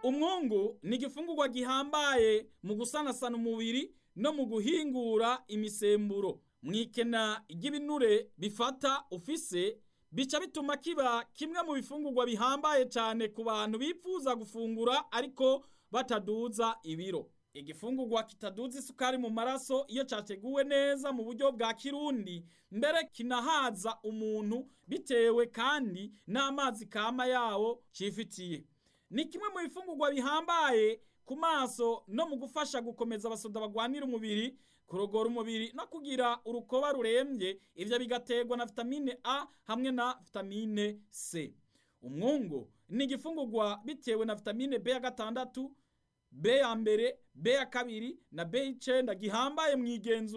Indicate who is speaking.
Speaker 1: umwungu ni igifungurwa gihambaye mu gusanasana umubiri no mu guhingura imisemburo mwikena ry'ibinure bifata ufise bica bituma kiba kimwe mu bifungurwa bihambaye cyane ku bantu bifuza gufungura ariko bataduza ibiro igifungurwa kitaduza isukari mu maraso iyo cyateguwe neza mu buryo bwa kirundi mbere kinahaza umuntu bitewe kandi n'amazi kama yawo cifitiye ni kimwe mu bifungurwa bihambaye ku maso no mu gufasha gukomeza abasoda bagwanira umubiri kurogora umubiri no kugira urukoba rurembye ivyo bigaterwa na vitamine A hamwe na vitamine C umwungu ni igifungurwa bitewe na vitamine B ya gatandatu B ya mbere B ya kabiri na B y'icenda gihambaye mu igenzura